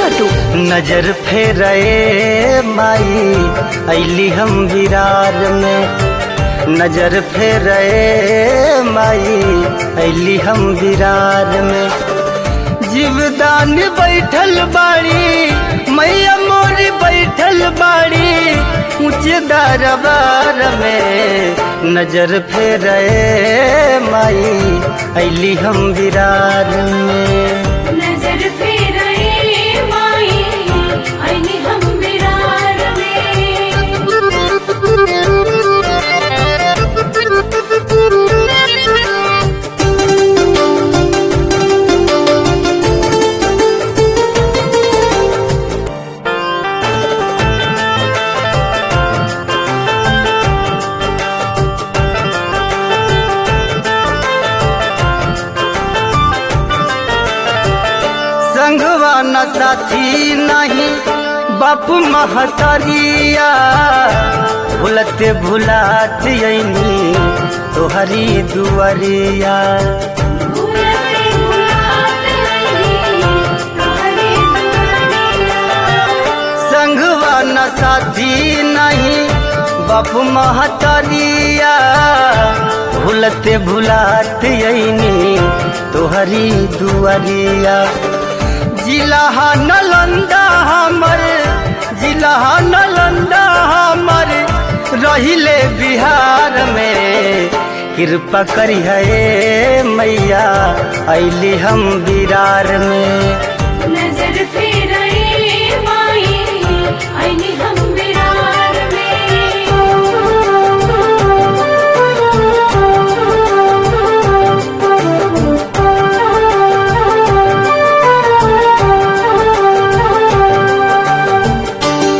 छोटू नजर फेरे माई ऐली हम विरार में नजर फेरे माई ऐली हम विरार में जीवदान बैठल बाड़ी मैया मोरी बैठल बाड़ी ऊंचे दरबार में नजर फेरे माई ऐली हम विरार में नजर फेराए माई आईने हम विरार में संगवा न साथी नहीं बाप महतरिया भूलते भुलात यनी तोहरी दुआरिया भूलते भुलात नहीं तोहरे दुआरिया संगवा न साथी नहीं बाप महतरिया भूलते भुलात यनी तोहरी दुआरिया जिला नलंदा हमर जिला नलंदा हमर रहिले बिहार में कृपा करी है मैया ऐली हम बिरार में नजर फेराए माई आईने हम विरार में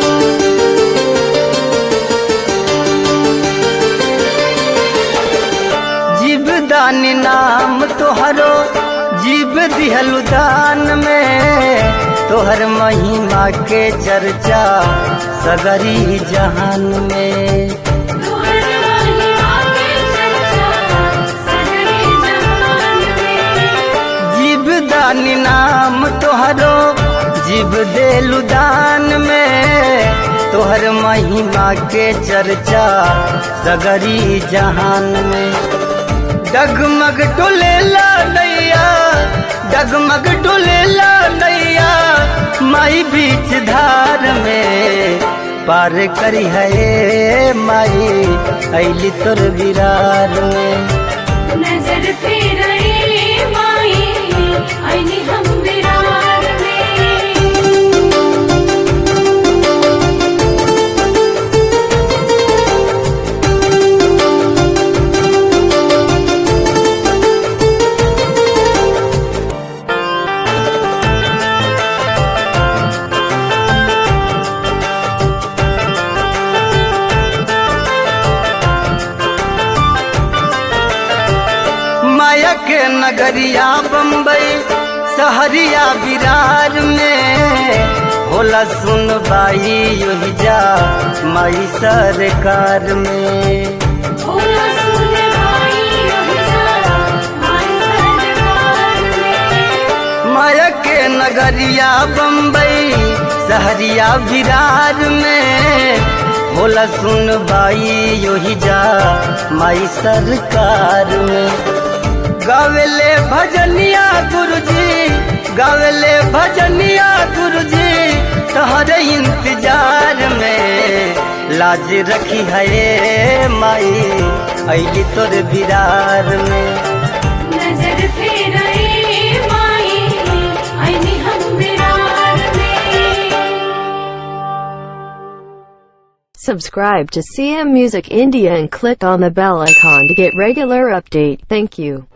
जीवदान नाम तोहरो जीव दिहलु दान में तोहर महिमा के चर्चा सगरी जहान में तोहर महिमा के चर्चा सगरे जहान में जीवदान नाम तोहरो जीव देलु दान में तोहर महिमा के चर्चा सगरी जहान में डगमग डोलेला नैया डगमग डोलेला नैया माई बीच धार में पार करी है माई ऐली तोर विरार में नजर फेराए माई आईने हम विरार में माया के नगरिया बम्बई सहरिया विरार में होला सुन बाई योही जा माई सरकार में भोला सुन भाई अभिजारा माई सरकार में माया के नगरिया बम्बई सहरिया विरार में होला सुन बाई योही जा माई सरकार में गावेले भजनिया गुरुजी गावेले भजनिया गुरुजी तहरे इंतजार में लाज रखी है माई ऐली तोर बिरार में नजर फेराए माई आईने हम विरार में Subscribe to CM Music India and click on the bell icon to get regular update. Thank you.